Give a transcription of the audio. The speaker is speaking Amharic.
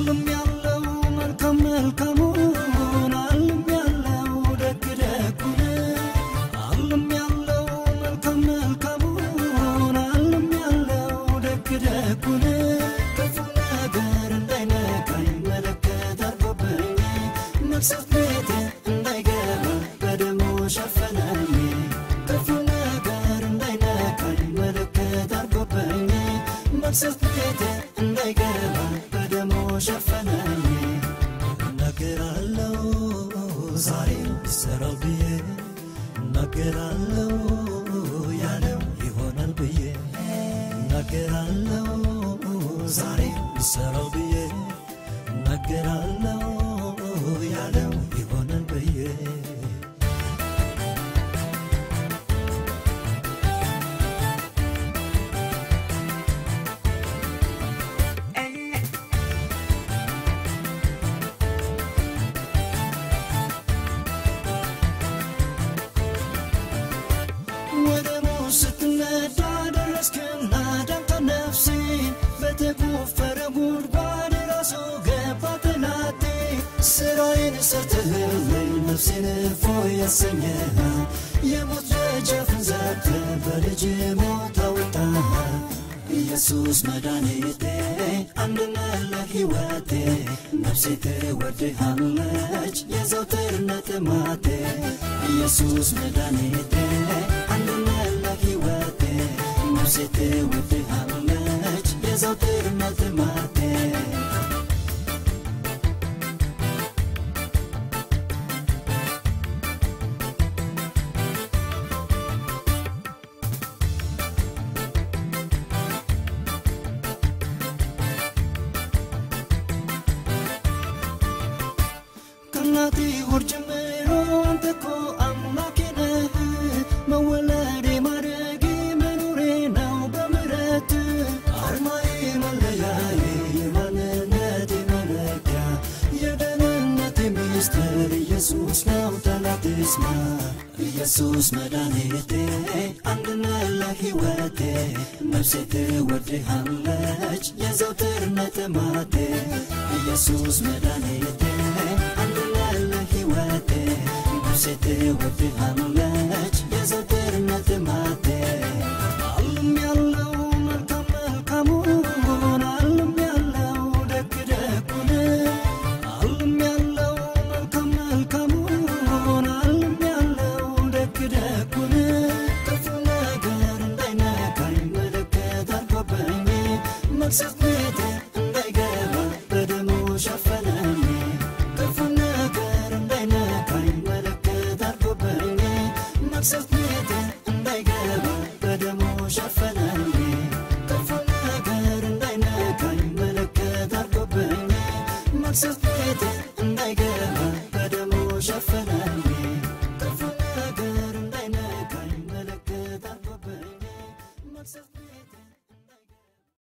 አልም ያለው መልካም መልካሙን አልም ያለው ደግ ደጉን አልም ያለው መልካም መልካሙን አልም ያለው ደግ ደጉን ክፉ ነገር እንዳይነካኝ መለከት አድርጎብኝ መቅሰፍት ቤቴ እንዳይገባ በደሙ ሸፈነኝ ክፉ ነገር እንዳይነካኝ መለከት አድርጎብኝ መቅሰፍት ቤቴ እንዳይገባ በደሙ ሸፈነኝ እናገራለው ዛሬ ይሰራል ብዬ እናገራለው ያለው ይሆናል ብዬ እናገራለው ዛሬ ይሰራል ብዬ እናገራለው ያለው ይሆናል ብዬ ወደ ሞት ስትነዳ ደረስክና ዳንተ ነፍሴ በተቆፈረ ጉድጓድ ራሱ ገባ ጠላቴ ስራዬን ሰርተህልኝ ነፍሴን እፎይ ያሰኘህ የሞት ደጃፍን ዘግተህ በልጅ ሞት አወጣህ ኢየሱስ መድኃኒቴ አንድነህ ለሕይወቴ ነፍሴ ትወድሃለች የዘውትር ነጥማቴ ኢየሱስ መድኃኒቴ አንድነህ ለሕይወቴ ነፍሴ ትወድሃለች የዘውትር ነጥማቴ ከእናቴ ሆድ ጀምሮ አንተ እኮ አምላኬ ነህ። መወለዴ ማደጌ መኖሬ ነው በምሕረት አርማዬ መለያዬ የማንነቴ መለኪያ የደህንነቴ ሚስጥር ኢየሱስ ነው ጠላት ይስማ ኢየሱስ መድኃኒቴ አንድነህ ለሕይወቴ ነፍሴ ትወድሃለች የዘውትር ነጥማቴ ኢየሱስ መድኃኒቴ አንድነህ ለሕይወቴ ነፍሴ ትወድሃለች የዘውትር ነጥማቴ አልም ያለው መልካም መልካሙን አልም ያለው ደግ ደጉን አልም ያለው መልካም መልካሙን አልም ያለው ደግ ደጉን ክፉ ነገር እንዳይነካኝ መለከት አድርጎብኝ መቅሰፍት ቤቴ እንዳይገባ በደሙ ሸፈነኝ ክፉ ነገር እንዳይነካኝ መለከት አድርጎብኝ መቅሰፍት ቤቴ እንዳይገባ በደሙ ሸፈነኝ ክፉ ነገር እንዳይነካኝ መለከት አድርጎብኝ መቅሰፍት ቤቴ እንዳይገባ በደሙ ሸፈነኝ ክፉ ነገር እንዳይነካኝ መለከት አድርጎብኝ መቅሰፍት